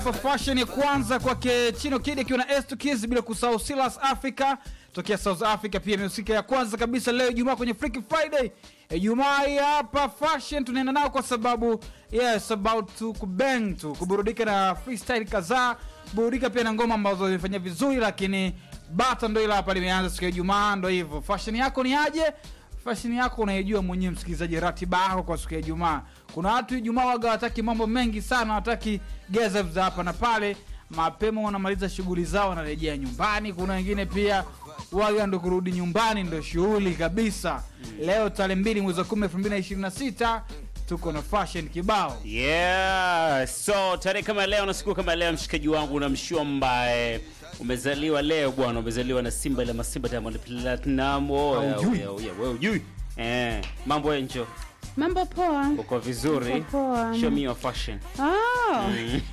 Fashion ya kwanza kwake Chino Kid akiwa na S2 Kids bila kusahau Silas Africa tokea South Africa, pia imehusika ya kwanza kabisa leo Ijumaa kwenye Freaky Friday. Ijumaa hii hapa fashion tunaenda nao kwa sababu yes about to kubang tu kuburudika na freestyle kadhaa, burudika pia na ngoma ambazo zimefanya vizuri, lakini bata ndo ile hapa limeanza siku ya Ijumaa, ndo hivyo. Fashion yako ni aje? Fashion yako unaijua mwenyewe, msikilizaji, ratiba yako kwa siku ya Ijumaa. Kuna watu Ijumaa waga wataki mambo mengi sana, wataki geza za hapa na pale, mapema wanamaliza shughuli zao, wanarejea nyumbani. Kuna wengine pia waga ndo kurudi nyumbani ndo shughuli kabisa. Leo tarehe mbili mwezi wa kumi elfu mbili na ishirini na sita tuko na fashion kibao. Yeah, so tarehe kama leo na siku kama leo, mshikaji wangu na mshua ambaye umezaliwa leo bwana, umezaliwa na Simba ile masimba Diamond Platinum. Oh, yeah, Haujui? yeah, yeah, wewe hujui eh, mambo enjo, Mambo poa. uko vizuri? Uko poa. Show me your fashion. Oh.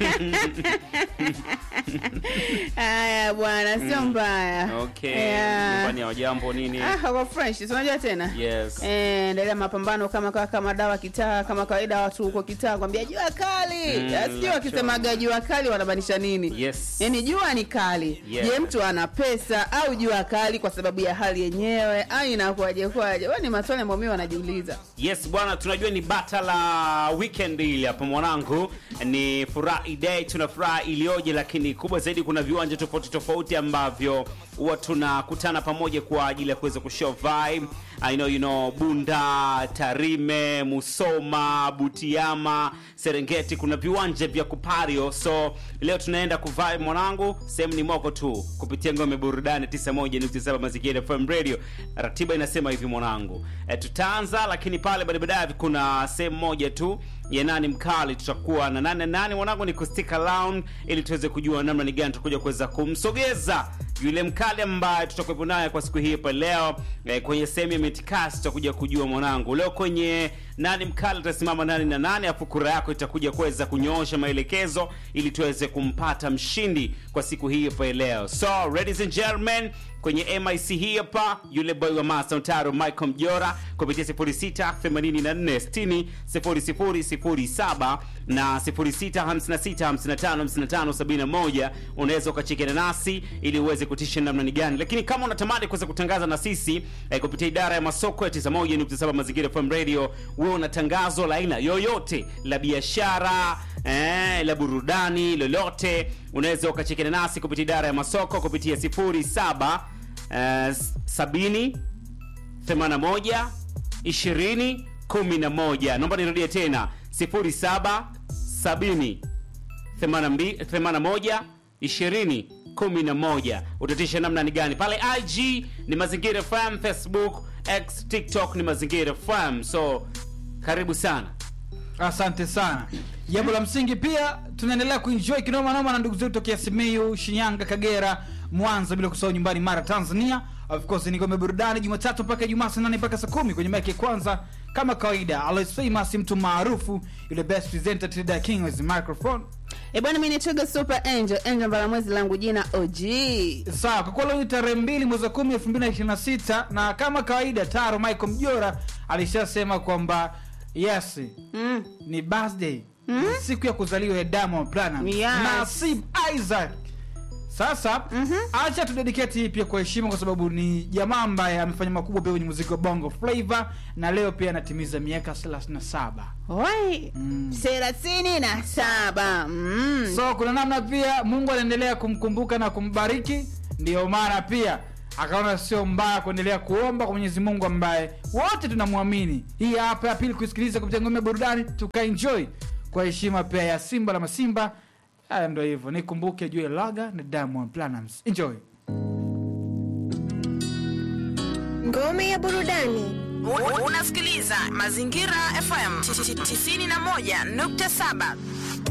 Haya bwana, sio mbaya. Okay, Yeah. nyumbani ya jambo nini? Ah, uko fresh, si unajua tena? Yes. Eh, endelea mapambano kama kama, kama dawa kitaa kama kawaida watu huko kitaa kwambia jua kali. Mm, Mm, Sio nacho. wakisemaga jua kali wanamaanisha nini? Yes. Yaani jua ni kali. Yeah. Je, mtu ana pesa au jua kali kwa sababu ya hali yenyewe au inakuwaje kwaje? Wewe ni maswali ambayo mimi wanajiuliza. Yes bwana, tunajua ni bata la weekend ile hapa mwanangu, ni furahi day, tuna furaha iliyoje, lakini kubwa zaidi kuna viwanja tofauti tofauti ambavyo huwa tunakutana pamoja kwa ajili ya kuweza kushow vibe. I know you know Bunda, Tarime, Musoma, Butiama, Serengeti, kuna viwanja vya kupario. So leo tunaenda kuvibe mwanangu, sehemu ni moko tu kupitia ngome burudani 91.7 Mazingira FM Radio. Ratiba inasema hivi mwanangu, e, tutaanza lakini pale baadaye baadaye kuna sehemu moja tu ya nani mkali, tutakuwa na nane nane mwanangu, ni kustick around ili tuweze kujua namna ni gani tutakuja kuweza kumsogeza yule mkali ambaye tutakuwepo naye kwa siku hii hapa leo eh, kwenye sehemu ya mitikasi tutakuja kujua mwanangu leo kwenye nani mkali utasimama nani na nani afu kura yako itakuja kuweza kunyoosha maelekezo ili tuweze kumpata mshindi kwa siku hii hapa leo so ladies and gentlemen kwenye mic hii hapa yule boy wa master Ntaro Michael Mjora kupitia 06 84 60 0007 na 06 56 55 55 71 unaweza ukachekiana nasi ili uweze kutisha namna ni gani lakini kama unatamani kuweza kutangaza na sisi eh, kupitia idara ya masoko ya 91.7 mazingira FM radio wewe una tangazo la aina yoyote la biashara eh, la burudani lolote unaweza ukachekiana nasi kupitia idara ya masoko kupitia 07 eh, 70 81 20 11 naomba nirudie tena 07 70 82 81 20 11 utatisha namna ni gani pale ig ni mazingira fm facebook x tiktok ni mazingira fm so karibu sana Asante sana. Jambo la msingi pia tunaendelea kuenjoy kinoma noma na ndugu zetu tokea Simiyu, Shinyanga, Kagera, Mwanza, bila kusahau nyumbani Mara, Tanzania. Of course ni ngome burudani Jumatatu mpaka Ijumaa saa nane mpaka saa kumi kwenye mic ya kwanza kama kawaida. Always famous, mtu maarufu yule best presenter Tilda King with the microphone. Eh, bwana mimi ni Super Angel, Angel Mbalamwezi langu jina OG. Sawa, kwa kuwa leo ni tarehe mbili mwezi wa kumi elfu mbili na ishirini na sita na kama kawaida Taro Michael Mjora alishasema kwamba yes Mm. ni birthday siku ya kuzaliwa ya Diamond Platnumz Yes. Nasib Isaac. Sasa acha tudedicate hii pia kwa heshima, kwa sababu ni jamaa ambaye amefanya makubwa pia kwenye muziki wa Bongo Flava na leo pia anatimiza miaka 37. Oi. thelathini na saba. Mm. So kuna namna pia Mungu anaendelea kumkumbuka na kumbariki, ndiyo maana pia akaona sio mbaya kuendelea kuomba kwa Mwenyezi Mungu ambaye wote tunamwamini. Hii hapa ya pili kusikiliza kupitia ngome ya burudani, tukaenjoy kwa heshima pia ya Simba la Masimba. Haya, ndo hivyo, nikumbuke juu ya Laga na Diamond Platnumz. Enjoy. Ngome ya burudani. U- Unasikiliza Mazingira FM 91.7.